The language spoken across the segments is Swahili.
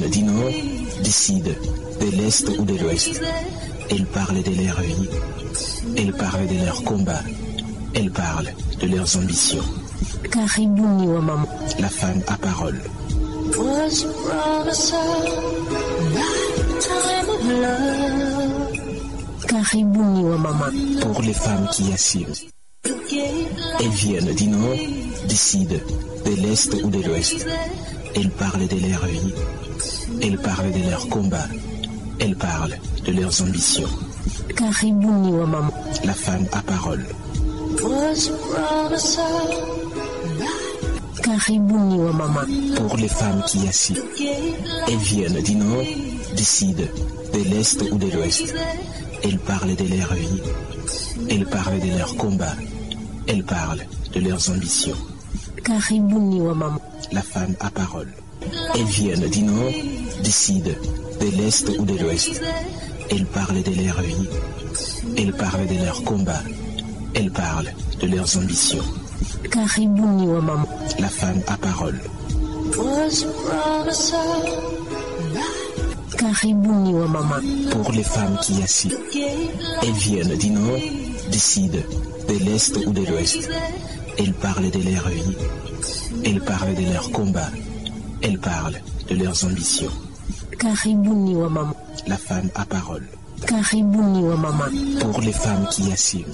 du nord, du sud, de l'est ou de l'ouest. Elles parlent de leur vie. Elles parlent de leurs combats. Elles parlent de leurs ambitions. Karibuni wa mama. La femme à parole. Was your promise a lifetime of love? Karibuni wa mama. Pour les femmes qui assument. You gave Elles viennent du nord, du sud, de l'est ou de l'ouest. Elles parlent de leur vie. Elles parlent de leurs combats. Elles parlent de leurs ambitions. Karibuni wa mama. La femme à parole. was your promise a Karibuni wa mama. Pour les femmes qui assument. gave Elles viennent du nord, du sud, de l'est ou de l'ouest. Elles parlent de leur vie. Elles parlent de leurs combats. Elles parlent de leurs ambitions. Karibuni wa mama. La femme à parole. Elles viennent du nord, du sud, de l'est ou de l'ouest. Elles parlent de leur vie. Elles parlent de leurs combats. Elles parlent de leurs ambitions. Karibuni wa mama. La femme à parole. was your promise a Karibuni wa mama. Pour les femmes qui assument. gave Elles viennent du nord, du sud, de l'est ou de l'ouest. Elles parlent de leur vie. Elles parlent de leurs combats. Elles parlent de leurs ambitions. Karibuni wa mama. La femme à parole. Karibuni wa mama. Pour les femmes qui assument.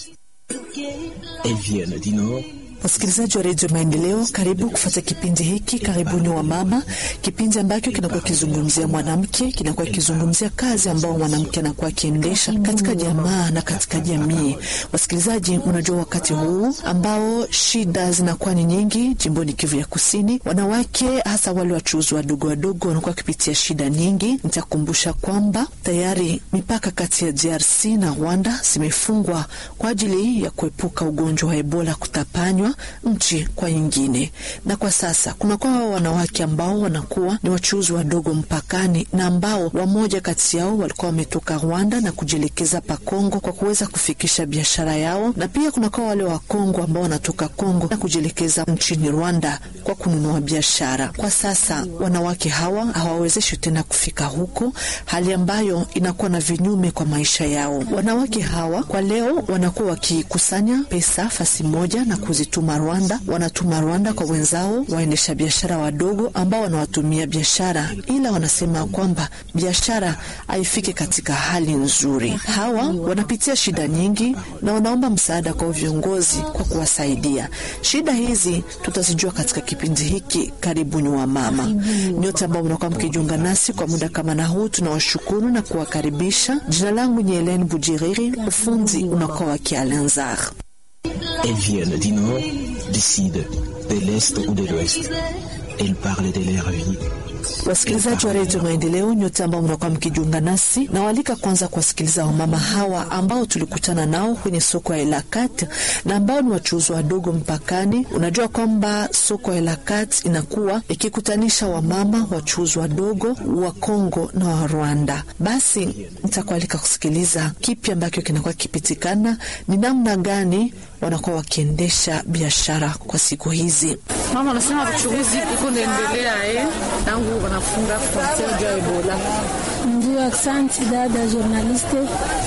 Elles viennent du nord, Wasikilizaji wa redio Maendeleo, karibu kufuata kipindi hiki Karibuni wa Mama, kipindi ambacho kinakuwa kizungumzia mwanamke, kinakuwa kizungumzia kazi ambao mwanamke anakuwa akiendesha katika jamaa na katika jamii. Wasikilizaji, unajua wakati huu ambao shida zinakuwa ni nyingi jimboni Kivu ya Kusini, wanawake hasa wale wachuuzi wadogo wadogo wanakuwa wakipitia shida nyingi. Nitakumbusha kwamba tayari mipaka kati ya DRC na Rwanda zimefungwa kwa ajili ya kuepuka ugonjwa wa Ebola kutapanywa nchi kwa nyingine, na kwa sasa kunakuwa wanawake ambao wanakuwa ni wachuuzi wadogo mpakani, na ambao wamoja kati yao walikuwa wametoka Rwanda na kujielekeza pa Kongo kwa kuweza kufikisha biashara yao, na pia kunakuwa wale wa Kongo ambao wanatoka Kongo na kujielekeza nchini Rwanda kwa kununua biashara. Kwa sasa wanawake hawa hawawezeshi tena kufika huko, hali ambayo inakuwa na vinyume kwa maisha yao. Wanawake hawa kwa leo wanakuwa wakikusanya pesa fasi moja na kuzituma Rwanda, wanatuma Rwanda kwa wenzao waendesha biashara wadogo ambao wanawatumia biashara, ila wanasema kwamba biashara haifiki katika hali nzuri. Hawa wanapitia shida nyingi na wanaomba msaada kwa viongozi kwa kuwasaidia. Shida hizi tutazijua katika kipindi hiki Karibuni wa Mama. Nyote ambao mnakuwa mkijiunga nasi kwa muda kama na huu, tunawashukuru na kuwakaribisha. Jina langu ni Helen Bujiriri, ufundi unakuwa wa Kialenzar. elles viennent du nord, du sud, de l'est ou de l'ouest. Elles parlent de leur vie. Wasikilizaji wa redio Maendeleo, nyote ambao mnakuwa mkijiunga nasi, nawaalika kwanza kuwasikiliza wamama hawa ambao tulikutana nao kwenye soko ya Elakat na ambao ni wachuuzi wadogo mpakani. Unajua kwamba soko ya Elakat inakuwa ikikutanisha wamama wachuuzi wadogo wa Kongo na wa Rwanda. Basi nitakualika kusikiliza kipi ambacho kinakuwa kipitikana, ni namna gani wanakuwa wakiendesha biashara kwa siku hizi. Mama anasema uchuguzi iko naendelea eh, tangu wanafunga frontiere juu ya Ebola. Ndio, asante dada journaliste.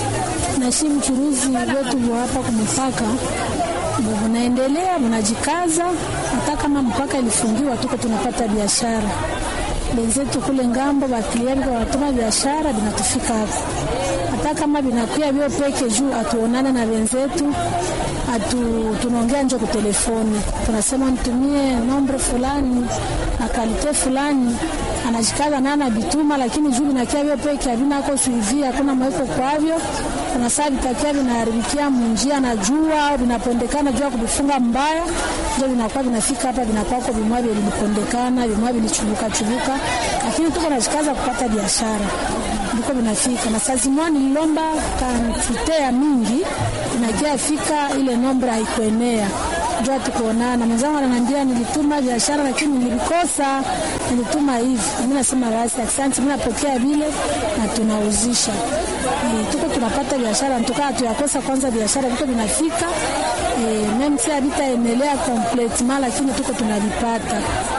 Nashi mchuruzi wetu wa hapa kumupaka unaendelea, mnajikaza. Hata kama mpaka ilifungiwa, tuko tunapata biashara. Benzetu kule ngambo baklienti wanatuma biashara binatufika hapa, hata kama binakuya vyo peke juu atuonane na wenzetu atu tunaongea nje kwa telefoni, tunasema nitumie nombre fulani na kalite fulani, anajikaza na anabituma, lakini juu binakia vyo peke havinako suivi, hakuna mweko kwavyo. Kuna saa vitakia vinaharibikia munjia na jua au vinapondekana jua kuvifunga mbaya, ndio vinakuwa vinafika hapa, vinakwako vimwa vilipondekana, vimwa vilichubuka chubuka, lakini tuko najikaza kupata biashara ndiko vinafika na saa zimwa nililomba kantite ya mingi inakia fika ile nombre haikuenea jua tukuonana. Mwenzangu ananiambia nilituma biashara lakini nilikosa, nilituma hivi. Mimi nasema basi asante, mimi napokea vile na tunauzisha. E, tuko tunapata biashara ntukaa tuyakosa kwanza biashara viko vinafika e, meme si havitaendelea completement lakini tuko tunavipata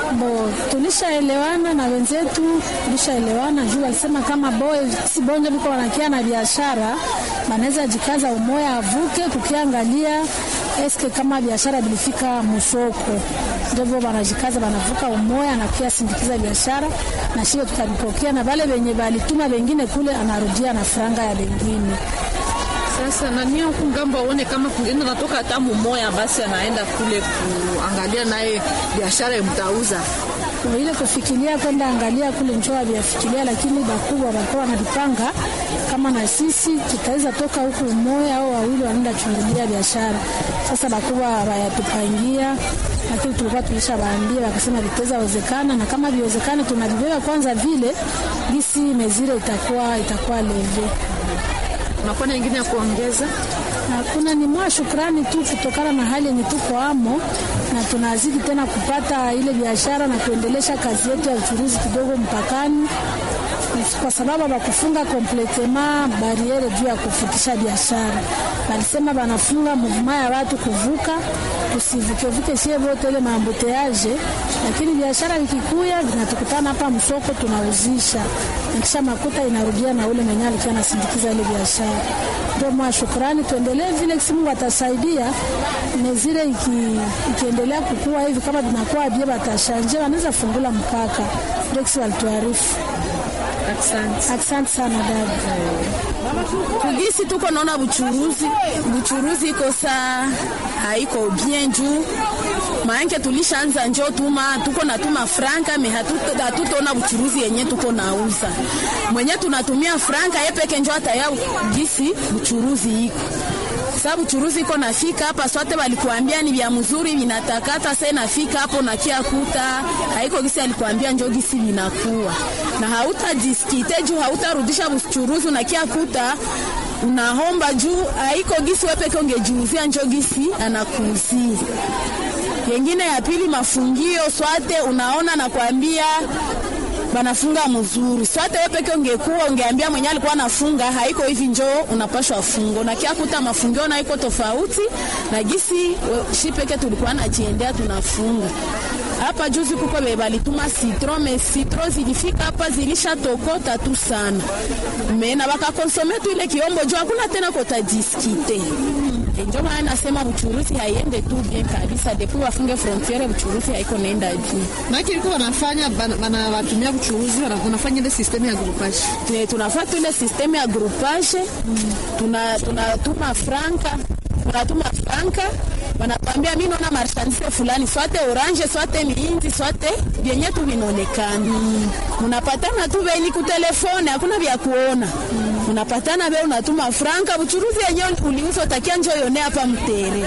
Bo, tulishaelewana na wenzetu, tulishaelewana juu walisema kama boy si bonjo biko wanakia na biashara banaweza jikaza umoya avuke kukiangalia eske kama biashara bilifika musoko, ndivyo banajikaza banavuka umoya na pia sindikiza biashara na shile tutaripokea na vale venye balituma wengine kule anarudia na franga ya bengine. Sasa nani huku ngambo aone kama kungine natoka hata mumoya, basi anaenda kule kuangalia naye biashara mtauza Kwa ile kufikiria kwenda angalia kule njoa vyafikiria, lakini bakubwa walikuwa wanavipanga kama na sisi tutaweza toka huku umoja au wawili wanaenda chungulia biashara. Sasa bakubwa wayatupangia, lakini tulikuwa tulishawaambia, wakasema vitaweza wezekana, na kama viwezekane tunavibeba kwanza vile gisi mezire itakuwa itakuwa leve. unakuwa na ingine ya kuongeza Hakuna ni mwa shukrani tu kutokana na hali yenye tuko amo, na tunazidi tena kupata ile biashara na kuendelesha kazi yetu ya uchuruzi kidogo mpakani, kwa sababu bakufunga kompletema bariere juu ya kufutisha biashara. Balisema banafunga muvuma ya watu kuvuka, tusivukevuke sie vote ile maambuteaje, lakini biashara ikikuya vinatukutana hapa msoko tunauzisha, na kisha makuta inarudia na ule mwenye alikuwa anasindikiza ile biashara. Ndio mwa shukrani, tuendelee vile kisi Mungu atasaidia mezile iki, ikiendelea kukua hivi kama vinakuwa bie batashanje wanaweza fungula mpaka. Ndio kisi walituarifu. asante Asante sana dada. kugisi tuko naona buchuruzi buchuruzi iko saa haiko bien juu maanake tulishaanza njo tuma tuko natuma franka me hatu- hatutaona buchuruzi yenye tuko nauza mwenye tunatumia franka ye peke njo ataya gisi buchuruzi iko sa buchuruzi iko nafika hapa swate walikuambia ni vya mzuri vinatakata sa nafika hapo nakia kuta haiko gisi alikuambia njo gisi vinakuwa na hautajiskite juu hautarudisha buchuruzi unakia kuta unahomba juu haiko gisi wepeke ungejiuzia njo gisi anakuuzia yengine ya pili mafungio swate unaona nakwambia banafunga mzuri swate wewe peke ungekuwa ungeambia mwenye alikuwa anafunga haiko hivi njoo unapashwa fungo na kia kuta mafungio na iko tofauti na gisi we- shi peke tulikuwa najiendea tunafunga hapa juzi kuko be balituma citro me citro zilifika hapa zilishatokota tu sana me na bakakonsome tu ile kiombo juu hakuna tena kotajiskite E, ndio maana nasema buchuruzi haiende tu bien kabisa depuis wafunge frontiere buchuruzi haiko naenda juu maki liko wanafanya bana- wanawatumia uchuruzi wana- wanafanya ile sistemu ya groupage Tuna- tunafata ile systeme ya groupage tuna tunatuma franka tunatuma franka wanatuambia mi naona marchandise fulani swate orange swate miinzi swate vyenye tu vinaonekana munapatana tu veni kutelefone hakuna vya kuona unapatana ve unatuma franka buchuruzi yenye uliuza utakia njo yone hapa mtere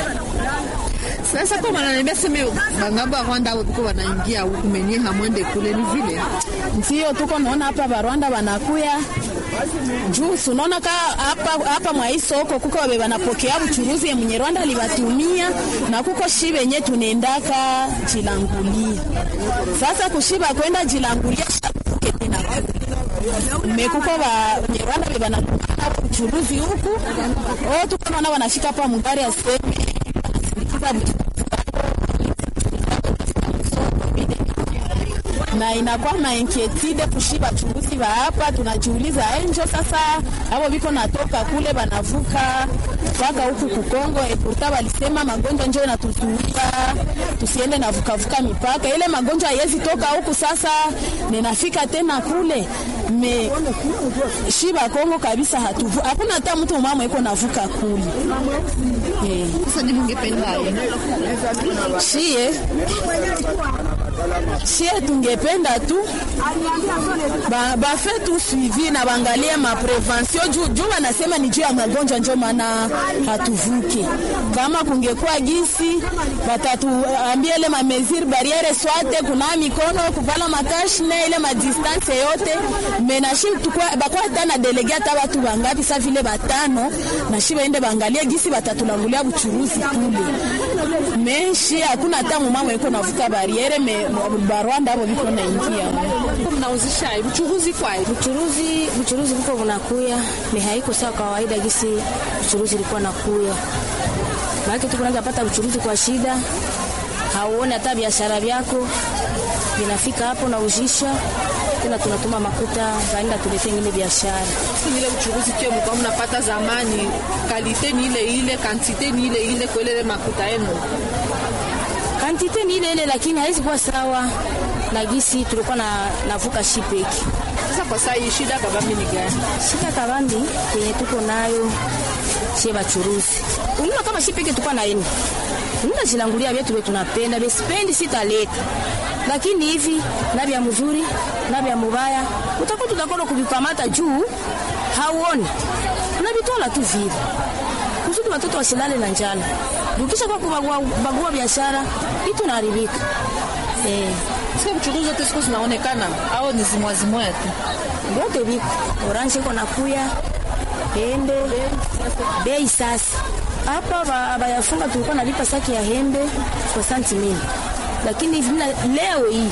sasa kwa wananiambia seme bangambo ya Rwanda au tuko wanaingia huku menye hamwende kule ni vile ndio tuko naona hapa Barwanda wanakuya juu sunaona ka hapa hapa mwa hii soko kuko wabe wanapokea buchuruzi ya mwenye Rwanda alibatumia na kuko shi benye tunaendaka jilangulia. Sasa kushiba kwenda jilangulia shabuke tena mekuko ba mwenye Rwanda be banatumia buchuruzi huku oh, tuko naona wanafika hapa mugari ya seme wanasindikiza buchuruzi na inakuwa mainkietide kushiba chunguzi wa hapa, tunajiuliza enjo sasa, abo biko natoka kule banavuka mpaka huku Kukongo. Epurta walisema magonjwa njo inatuzuia tusiende na vukavuka mipaka, ile magonjwa haiwezi toka huku. Sasa ninafika tena kule me shiba Kongo kabisa, hatuvu hakuna hata mtu mama iko navuka kule eh. sasa ni mungependa Shie shie tungependa tu ba- bafe tu suivi na bangalie maprevention juu juu wanasema ni juu ya magonjwa, njo maana hatuvuke. Kama kungekuwa gisi batatuambia ile mamesure barriere swate kuna mikono kuvala makashne ile madistance yote menashi bakwa hata na delege hata watu bangapi sa vile batano nashi baende bangalie gisi batatulangulia buchuruzi kule meshi hakuna hata mumama iko navuka bariere me barwanda abo biko naingia mnauzisha uchuruzi kwa Buchuruzi buchuruzi buko bunakuya ni haiko sawa kawaida gisi buchuruzi ilikuwa nakuya. Maana tuko naanza pata buchuruzi kwa shida, hauone hata biashara vyako vinafika hapo na ujisha tena, tunatuma makuta vaenda tulete ingine biashara. ile uchuruzi kio mlikuwa mnapata zamani, kalite ni ile ile, kantite ni ile ile, kwa ile makuta yenu Kantite ni ile ile, lakini haizi kuwa sawa na gisi tulikuwa na navuka shipeki. sasa. Kwa saa hii shida kabambi ni gani? Shika kabambi yenye tuko nayo sie bachuruzi, unaona kama shipeki tulikuwa na eni nina jilangulia vyetu vye tunapenda besipendi sitaleta, lakini hivi na vya mzuri na vya mubaya utakuwa tutakola kuvikamata juu hauoni, unavitola tu vile kusudi watoto wasilale na njala. Ukisha kwa kubagua bagua biashara itu naharibika eh. Sasa uchuruzi zote siku zinaonekana au ni zimwazimwa tu? Vyote viko orange iko nakuya hembe bei sasa hapa ba- bayafunga tulikuwa nalipa saki ya hembe 60 mili, lakini hivi na- leo hii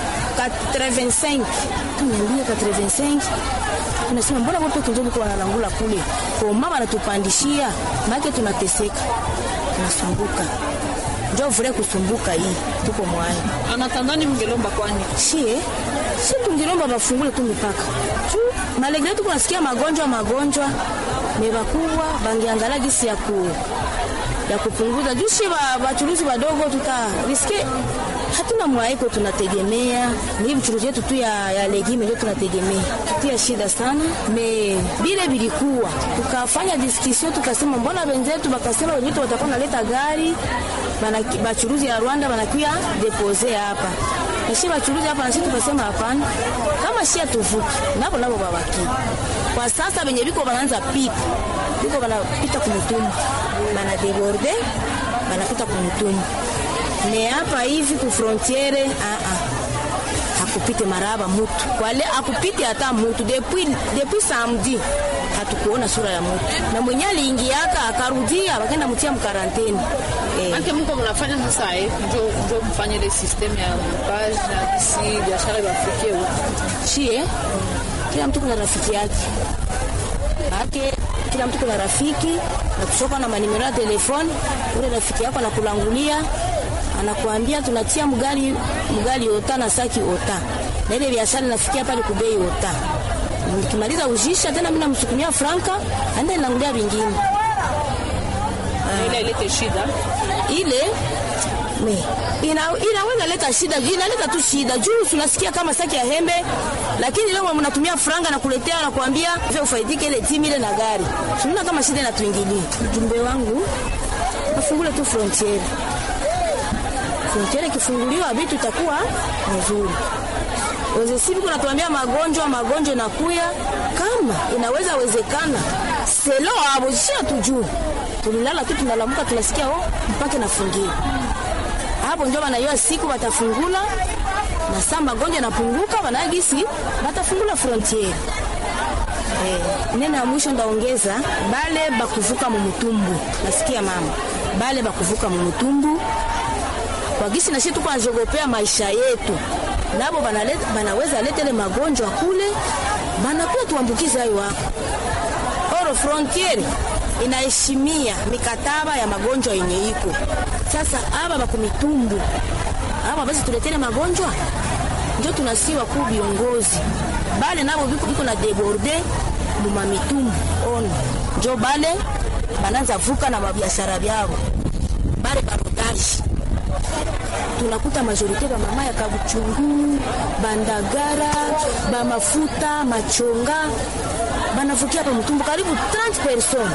85 tunaambia 85 tunasema mbona wote kinjoni kwa wanalangula kule kwa mama anatupandishia make tunateseka tunasumbuka njo vule kusumbuka hii tuko mwayo Anatandani mngelomba kwani? shie si tungilomba bafungule tu mipaka tu malegre tuko nasikia magonjwa magonjwa mebakubwa bangiangalia gisi ya ku ya kupunguza juu shie ba- bachuruzi badogo tuta riske hatuna mwaiko tunategemea ni vichuruzi yetu tu ya, ya legime ndio tunategemea tutia shida sana me bile bilikuwa tukafanya diskussion tukasema mbona wenzetu bakasema wenyetu watakuwa naleta gari bana- bachuruzi ya Rwanda banakuya depose hapa nashi bachuruzi hapa nasi tukasema hapana, kama shia tuvuki nabo nabo babaki. Kwa sasa benye biko banaanza pita biko banapita kumutumbu bana deborde banapita kumutumbu ne hapa hivi ku frontiere ah ah hakupite maraba mutu kwale akupite hata mutu depuis depuis samedi hatukuona sura ya mutu na mwenye aliingiaka akarudia bakenda mutia mkaranteni eh. Anke mko mnafanya sasa eh, njo njo mfanye ile system ya page na kisi biashara ibafikie huko. chie kila mtu kuna rafiki yake ake kila mtu kuna rafiki na kuchoka na manimero ya telefoni ule rafiki yako anakulangulia anakuambia tunatia mgali mgali ota na saki ota na ile biashara nafikia pale kubei ota nikimaliza ujisha tena mimi namsukumia franka aenda nilangulia vingine Ile ilete shida. ile me ina, inaweza leta shida juu inaleta tu shida juu tunasikia kama saki ya hembe, lakini leo mnatumia franga na kuletea na kuambia vya ufaidike ile timu ile na gari, tunaona kama shida inatuingilia. Ujumbe wangu afungule tu frontiere, frontiere ikifunguliwa vitu itakuwa nzuri. Wezesivi kunatuambia magonjwa magonjwa nakuya, kama inaweza wezekana selo abo sio tujuu, tulilala tu tunalamuka, tunasikia oh, mpaka nafungiwa hapo, ndio wanaiwa siku watafungula na saa magonjwa napunguka, wanagisi watafungula frontiere. Eh, neno ya mwisho ndaongeza bale bakuvuka mumutumbu, nasikia mama, bale bakuvuka mumutumbu kwa gisi nashi tuko najogopea maisha yetu, nabo banaleta, banaweza leta ile magonjwa kule, banakuwa tuambukize hayo wako oro frontiere inaheshimia mikataba ya magonjwa yenye iko sasa. Aba bakumitumbu aba basi tuletele magonjwa, njo tunasiwa ku viongozi bale nabo biko, biko na deborde muma mitumbu ono njo bale bananza vuka na mabiashara byabo bale barodaji tunakuta majorite ba mama ya kabuchungu bandagara bamafuta machonga banavukia hapa mtumbu karibu 30 person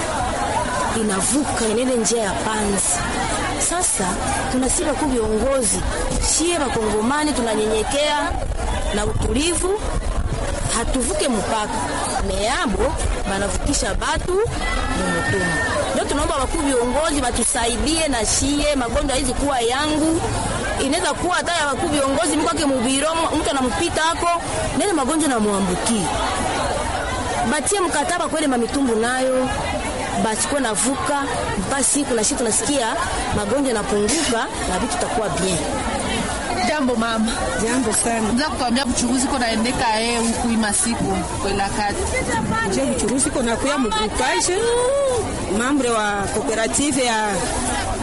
inavuka inene njia ya panzi. Sasa tunasiba ku viongozi shie bakongomani tunanyenyekea na utulivu, hatuvuke mpaka meabo banavukisha batu mumutumbu. Ndio tunaomba wakuu viongozi batusaidie na shie magonjwa hizi kuwa yangu inaweza kuwa hata ya wakuu viongozi mkwake mubiro mtu anampita hako nene magonjwa namwambukia batie mkataba kwele mamitumbu nayo basikuwe navuka mpaka siku na shi tunasikia magonjwa yanapunguka na vitu takuwa bien. Jambo mama. Jambo sana. Nza kutuambia buchuruzi ko naendeka eh huku ima siku kwela kati. Je, buchuruzi ko nakuya mugrupaje mambre wa kooperative ya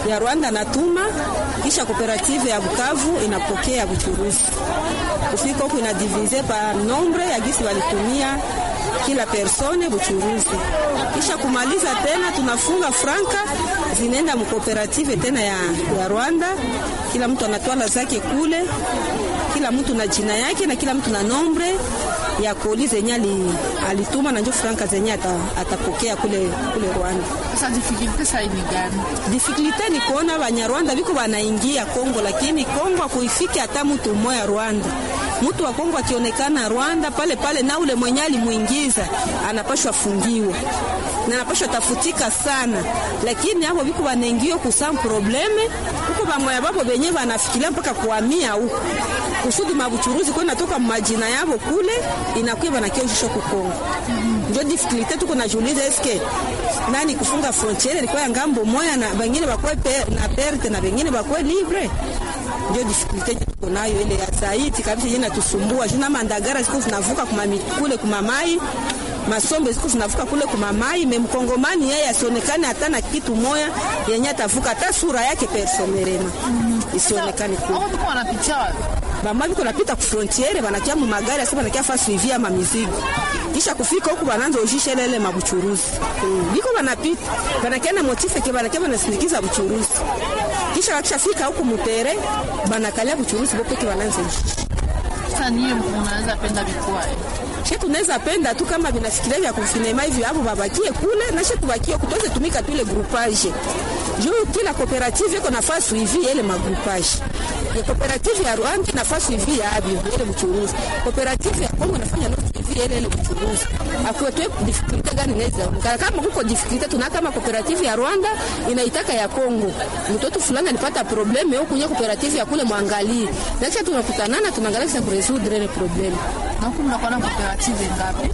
ya Rwanda natuma, kisha kooperative ya Bukavu inapokea Buchuruzi. Kufika huku inadivize par nombre ya gisi walitumia kila persone Buchuruzi, kisha kumaliza tena tunafunga franka zinaenda mkooperative tena ya, ya Rwanda. Kila mtu anatwala zake kule, kila mtu na jina yake na kila mtu na nombre ya koli zenye ali- alituma na njo franka zenye ata, atapokea kule, kule Rwanda. Sasa difficulty sasa ni gani? Difikulite ni kuona Banyarwanda biko banaingia Kongo, lakini Kongo akuifike hata mtu mmoja Rwanda. Mtu wa Kongo akionekana Rwanda pale pale, na ule mwenye alimuingiza anapashwa fungiwa na anapashwa tafutika sana, lakini hapo biko banaingia kusam probleme huko, bamoya babo benye banafikiria mpaka kuhamia huko kusudi mabuchuruzi kwa natoka majina yabo kule inakuwa banakiojisha ku Kongo. Ndio difikulite tuko najiuliza, eske nani kufunga frontiere ilikuwa ya ngambo moya na bengine bakwe pe, na perte na bengine bakwe libre. Ndio difikulite tuko nayo ile ya zaidi kabisa, yenye natusumbua juu na mandagara siku zinavuka kuma mi- kule kuma mai masombe siku zinavuka kule kuma mai me mkongomani yeye asionekane hata na kitu moya yenye atavuka hata sura yake personerema isionekane kule Hao biko wanapitia wapi? bamwa biko napita ku frontiere banakia mu magari asa banakia fa suivi ya mamizigo kisha kufika huku bananza ujisha lele mabuchuruzi mm. biko banapita banakia na motife ke banakia banasindikiza buchuruzi kisha wakishafika huku mutere banakalia buchuruzi bopeke bananza ujisha Sasa nyie mnaweza penda vikwae. she tunaweza penda tu kama vinafikiria vya kufinema hivi hapo babakie kule na she tubakie kutoze tumika tu ile groupage juu kila cooperative iko nafasi hivi ile magroupage ya cooperative ya Rwanda nafasi hivi ya abio ile mchuruzi cooperative ya Kongo nafanya nafasi hivi ile ile mchuruzi akuetwe difficulty gani inaweza onekana kama huko difficulty tuna kama cooperative ya Rwanda inaitaka ya Kongo mtoto fulani alipata probleme huko kwenye cooperative ya kule mwangalie na kisha tunakutanana tunaangalia sasa kuresoudre ile probleme Na huku mnakuwa na cooperative ngapi?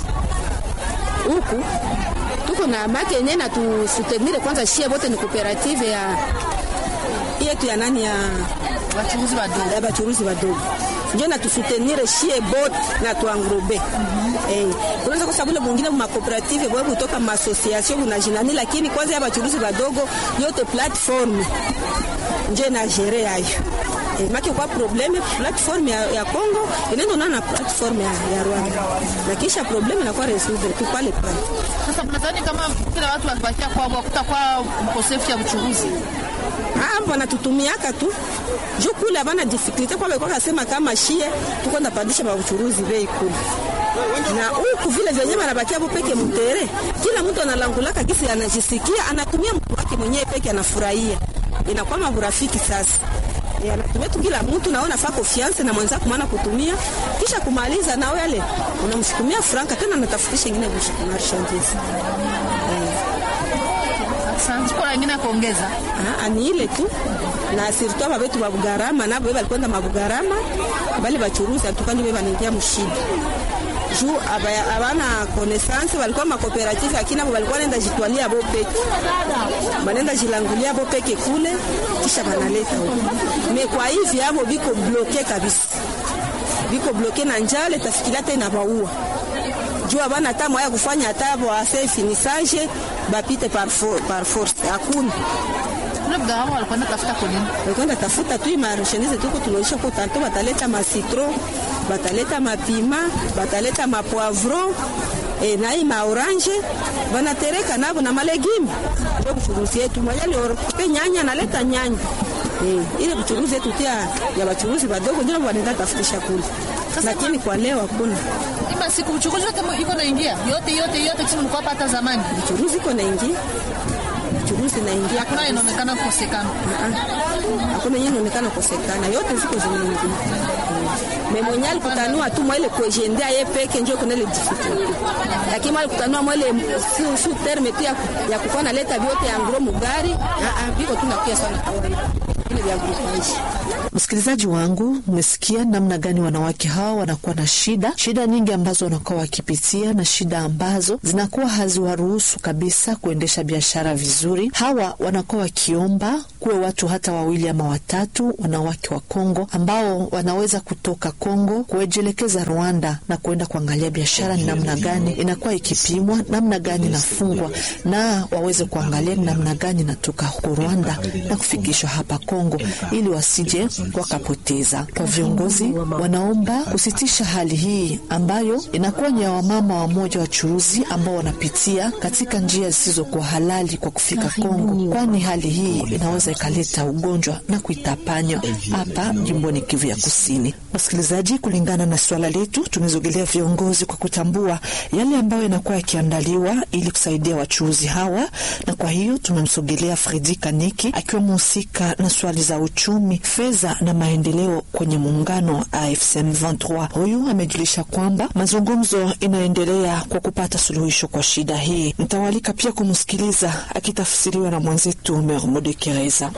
huku tuko na make yenyewe na tusutenire kwanza, shie bote ni kooperative ya yetu ya nani ya Wachuruzi wadogo. ya bachuruzi wadogo njo na tusutenire shie bote na tuangrobe eh, unaweza kwa sababu ile mwingine ma cooperative bwa kutoka ma association na jinani, lakini kwanza ya bachuruzi wadogo yote platform njo na gere yayo eh, make kwa probleme platform ya, ya Congo inaenda na na platform ya, ya Rwanda na kisha probleme inakuwa resoudre tu pale pale. Sasa mnadhani kama kila watu wakibakia kwao kutakuwa mkosefu ya uchuruzi? Ah, wanatutumiaka tu juu kule abana difficulty kwa kwa kasema kama shie tuko ndapandisha ba uchuruzi bei kule na huku vile vyenye wanabakia hapo peke mtere, kila mtu analangulaka gisi anajisikia, anatumia mtu wake mwenyewe peke, anafurahia, inakuwa maburafiki sasa. E, anatumia tu kila mtu naona fa confiance na mwenzako maana kutumia kisha kumaliza nao yale unamsukumia franka tena anatafutisha ingine marchandise Asante. Kuna wengine ya kuongeza? Ah, ni ile tu na sirtu aba betu babugarama nabo be balikwenda mabugarama bali bachuruzi atukani be banaingia mushida juu aba- abana connaissance balikuwa makooperative lakini abo balikuwa nenda jitwalia bo peke banenda jilangulia bo peke kule kisha banaleta huko me kwa hivi abo biko bloke kabisa biko bloke na njale tafikiria tena baua juu abana hata mwaya kufanya hata bo ase finissage bapite par, for, par force hakuna Ule mgahawa walikuwa natafuta kwa nini? kwenda tafuta tu marchandise tuko tunaisha ko tanto bataleta ma citron bataleta mapima bataleta mapoivron e, na hii maorange banatereka nabo na malegime ndio buchuruzi yetu mwajali pe nyanya naleta nyanya e, ile buchuruzi yetu tia ya bachuruzi badogo ndio wanaenda tafutisha kule lakini kwa leo hakuna Ima siku uchukuzi yote mu- iko naingia yote yote yote kisi mlikuwa hapa hata zamani, buchuruzi iko naingia buchuruzi naingia hakuna inaonekana kukosekana. hakuna yenye inaonekana kosekana, yote ziko zinaingia. Me mwenye alikutanua tu mwele kuejendea ye peke njo kuna ile difficulty, lakini mwale kutanua mwele si su terme tu ya, ya kukuwa naleta vyote ya ngro mugari ah, ah, biko tu nakia sana kawaida ile vya groupage Wasikilizaji wangu, mmesikia namna gani wanawake hawa wanakuwa na shida, shida nyingi ambazo wanakuwa wakipitia na shida ambazo zinakuwa haziwaruhusu kabisa kuendesha biashara vizuri. Hawa wanakuwa wakiomba kuwe watu hata wawili ama watatu, wanawake wa Kongo ambao wanaweza kutoka Kongo kuejelekeza Rwanda na kuenda kuangalia biashara ni namna gani inakuwa ikipimwa, namna gani inafungwa, na waweze kuangalia ni namna gani inatoka huko Rwanda na kufikishwa hapa Kongo ili wasije wakapoteza. Kwa viongozi wanaomba kusitisha hali hii ambayo inakuwa ni ya wamama wamoja wachuruzi ambao wanapitia katika njia zisizokuwa halali kwa kufika Kongo, kwani hali hii inaweza ikaleta ugonjwa na kuitapanya hapa jimboni Kivu ya Kusini. Wasikilizaji, kulingana na swala letu, tumezogelea viongozi kwa kutambua yale ambayo yanakuwa yakiandaliwa ili kusaidia wachuuzi hawa, na kwa hiyo tumemsogelea Fredi Kaniki akiwa mhusika na swali za uchumi, fedha na maendeleo kwenye muungano AFSM 23. Huyu amejulisha kwamba mazungumzo inaendelea kwa kupata suluhisho kwa shida hii. Mtawalika pia kumsikiliza akitafsiriwa na mwenzetu Mermode Kereza.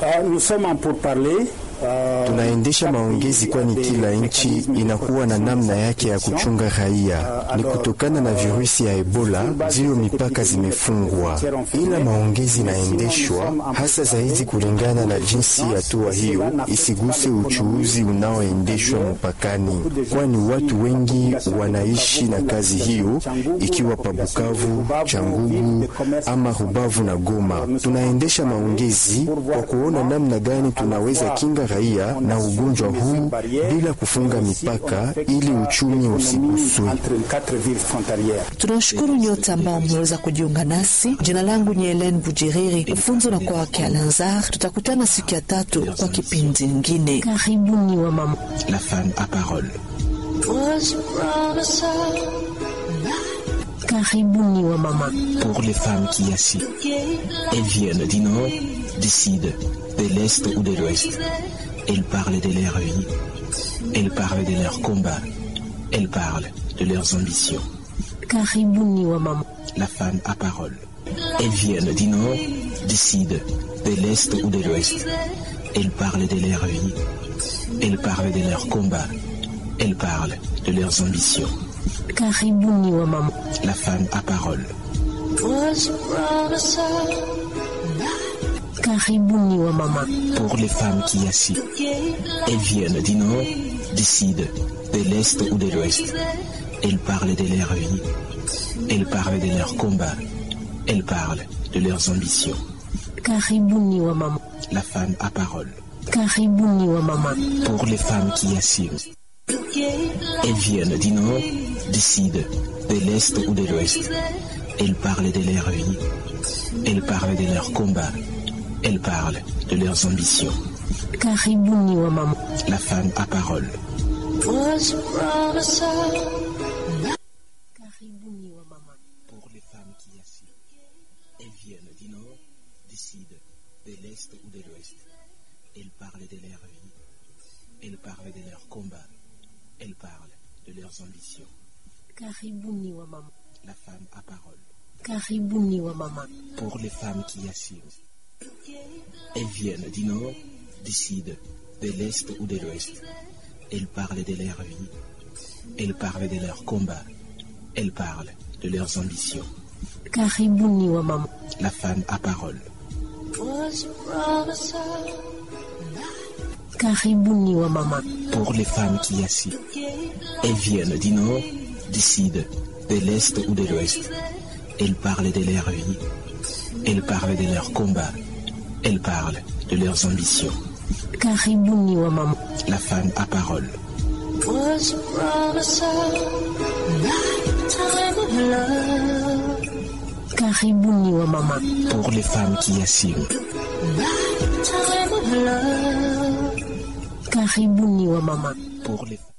Tunaendesha maongezi kwani kila nchi inakuwa na namna yake ya kuchunga raia. Ni kutokana na virusi ya Ebola ndiyo mipaka zimefungwa, ila maongezi inaendeshwa hasa zaidi kulingana na jinsi hatua hiyo isiguse uchuuzi unaoendeshwa mpakani, kwani watu wengi wanaishi na kazi hiyo, ikiwa pa Bukavu, Changugu ama Rubavu na Goma. Tunaendesha maongezi kwa kuona namna gani tunaweza kinga raia na ugonjwa huu bila kufunga mipaka ili uchumi usiguswe. Tunashukuru nyote ambao mmeweza kujiunga nasi. Jina langu ni Helen Bujiriri, mfunzo na kwa wake Alanzar. Tutakutana siku ya tatu kwa kipindi ingine. Karibuni wa mama. La femme à parole. Was promised Karibuni wa mama. Pour les femmes qui assis. Elles viennent du nord, du sud, de l'est ou de l'ouest. Elles parlent de leur vie. Elles parlent de leurs combats. Elles parlent de leurs ambitions. Karibuni wa mama. La femme à parole. Elles viennent du nord, du sud, de l'est ou de l'ouest. Elles parlent de leur vie. Elles parlent de leurs combats. Elles parlent de leurs ambitions. Karibuni wa mama. La femme à parole. was promised Karibuni wa mama. Pour les femmes qui assis. Elles viennent du nord, du sud, de l'est ou de l'ouest. Elles parlent de leur vie. Elles parlent de leurs combats. Elles parlent de leurs ambitions. Karibuni wa mama. La femme à parole. Karibuni wa mama. Pour les femmes qui assurent. Elles viennent du nord, du sud, de l'est ou de l'ouest. Elles parlent de leur vie. Elles parlent de leurs combats. Elles parlent de leurs ambitions. Karibuni wa mama. La femme à parole. was promised Karibuni wa mama. Pour les femmes qui assurent. Elles viennent du nord, du sud, de l'est ou de l'ouest. Elles parlent de leur vie. Elles parlent de leurs combats. Elles parlent de leurs ambitions. Karibuni wa mama. La femme à parole. Karibuni wa mama. Pour les femmes qui assurent. Elles viennent du nord, du sud, de l'est ou de l'ouest. Elles parlent de leur vie. Elles parlent de leurs combats. Elles parlent de leurs ambitions. Karibuni wa mama. La femme à parole. was promised Karibuni wa mama. Pour les femmes qui assis. Elles viennent du nord, du sud, de l'est ou de l'ouest. Elles parlent de leur vie. Elles parlent de leurs combats. Elles parlent de leurs ambitions. Karibuni wa mama. La femme à parole. was promised time of love Karibuni wa mama. Pour les femmes qui assurent. time of love Karibuni wa mama. Pour les